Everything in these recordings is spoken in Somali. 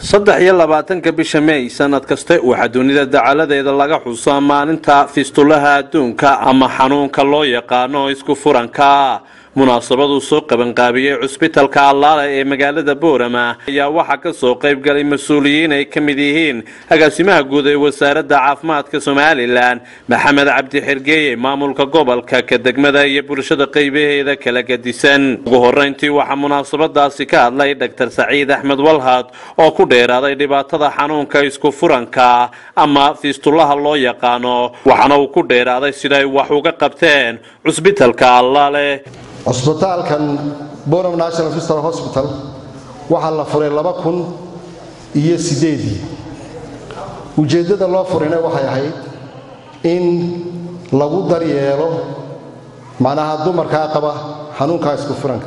saddex iyo labaatanka bisha may sanad kaste waxaa dunida dacaladeeda laga xusaa maalinta fistulaha adduunka ama xanuunka loo yaqaano isku furanka munaasabaduu soo qabanqaabiyey cusbitalka allaale ee magaalada boorama ayaa waxaa ka soo qaybgalay mas-uuliyiin ay ka mid yihiin agaasimaha guud ee wasaaradda caafimaadka somalilan maxamed cabdi xergeeye maamulka gobolka ka degmada iyo bulshada qaybaheeda kala gadisan ugu horeyntii waxaa munaasabadaasi ka hadlay dr saciid axmed walhad oo ku dheeraaday dhibaatada xanuunka isku furanka ama fiistulaha loo yaqaano waxaana uu ku dheeraaday siday wax uga qabteen cusbitalka allaale cusbitaalkan bonam national fistal hosbital waxaa la furay laba kun iyo sideedii ujeeddada loo furayna waxay ahayd in lagu daryeelo macnaha dumarkaa qaba xanuunkaa isku furanka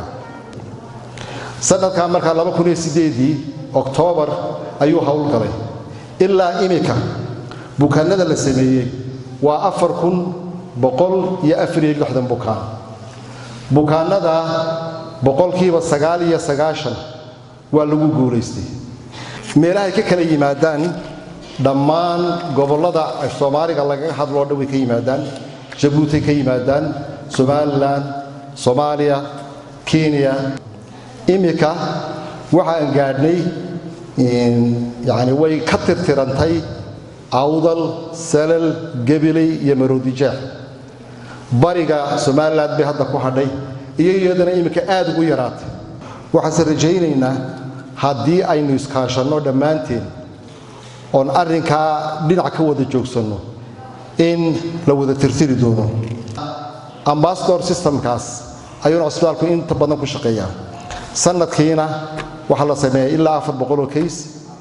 sanadkaa markaa laba kun iyo sideedii oktoobar ayuu howlgalay ilaa imika bukaanada la sameeyey waa afar kun boqol iyo afariyo lixdan bukaan bukaanada boqolkiiba sagaal iyo sagaashan waa lagu guulaystay meelahay ka kala yimaadaan dhammaan gobollada soomaaliga lagaga hadloo dhan way ka yimaadaan jabuuti ka yimaadaan somalilan soomaaliya kenya imika waxaan gaadhnay yani way ka tirtirantay awdal salal gabiley iyo maroodijeex bariga somalilan bay hadda ku hadhay iyo iyadana iminka aad ugu yaraatay waxaanse rajaynaynaa haddii aynu iskaashanno dhammaanteen oon arrinkaa dhinac ka wada joogsanno in la wada tirtiri doono ambasador systemkaas ayuuna cusbitaalku inta badan ku shaqeeyaa sanadkiina waxaa la sameeyaa ilaa afar boqoloo kays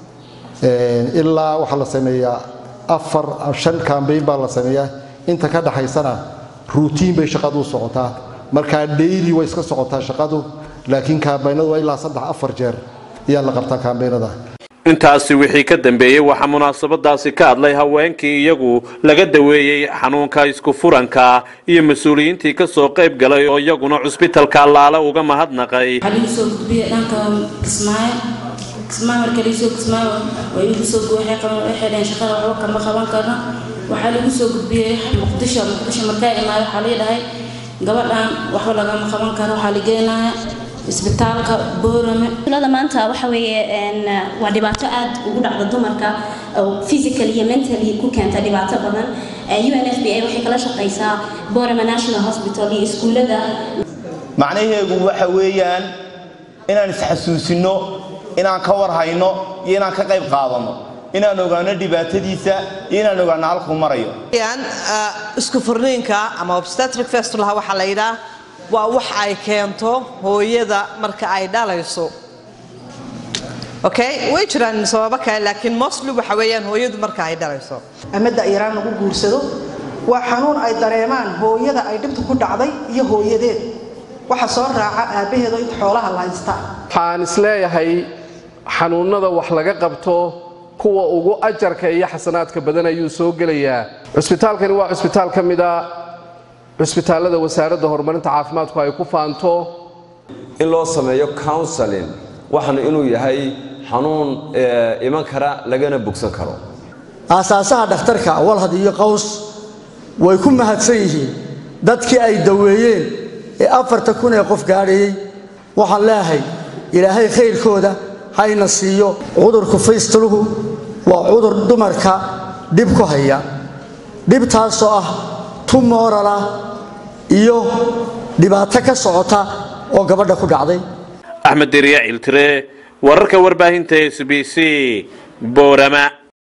ilaa waxaa la sameeyaa afar shan kambayn baa la sameeyaa inta ka dhaxaysana ruutiin bay shaqadu u socotaa markaa dhayli way iska socotaa shaqadu laakiin kaambaynadu waa ilaa saddex afar jeer ayaa la qabtaa kaambaynada intaasi wixii ka dambeeyey waxaa munaasabadaasi ka hadlay haweenkii iyagu laga daweeyey xanuunka isku furanka iyo mas-uuliyiintii ka soo qayb galay oo iyaguna cusbitalka allaale uga mahadnaqay waxaa lagu soo gudbiyey dhanka kismaayo kismaayo marka lagu soo kismaayo way igu soo waxay qaban waxay dhaheen shaqada waxba kama qaban karno waxaa lagu soo gudbiyey muqdisho muqdisho markaa imaado waxaa lii dhahay gabadhan waxba lagama qaban karo waxaa la geenaya isbitaalka boorame tulada maanta waxa weeye waa dhibaato aad ugu dhacda dumarka oo physical iyo mentally ku keenta dhibaato badan un f b a waxay kala shaqaysaa boorame national hospital iyo iskuullada macnaheegu waxa weeyaan inaan isxasuusinno inaan ka warhayno iyo inaan ka qayb qaadanno inaan ogaano dhibaatadiisa iyo inaan ogaano halkuu marayo isku furniinka ama obstetric festulaha waxaa la yidhaah waa wax ay keento hooyada marka ay dhalayso okay way jiraan sababo kale laakiin mostly waxa weeyaan hooyadu marka ay dhalayso ama da'yaraan lagu guursado waa xanuun ay dareemaan hooyada ay dhibta ku dhacday iyo hooyadeed waxa soo raaca aabbaheedo inta xoolaha la haystaa waxaan isleeyahay xanuunnada wax laga qabto kuwa ugu ajarka iyo xasanaadka badan ayuu soo gelayaa cusbitaalkani waa cusbitaal ka mida cusbitaallada wasaaradda horumarinta caafimaadku ay ku faanto in loo sameeyo counseling waxana inuu yahay xanuun iman kara lagana bogsan karo aasaasaha dhakhtarka walhad iyo qaws way ku mahadsan yihiin dadkii ay daweeyeen ee afarta kun ee qof gaadhayey waxaan leeahay ilaahay khayrkooda hayna siiyo cudurku faystuluhu waa cudur dumarka dhib ku haya dhibtaasoo ah tumorala iyo dhibaato ka socota oo gabadha ku dhacday axmed deriya ciltire wararka warbaahinta s b c boorama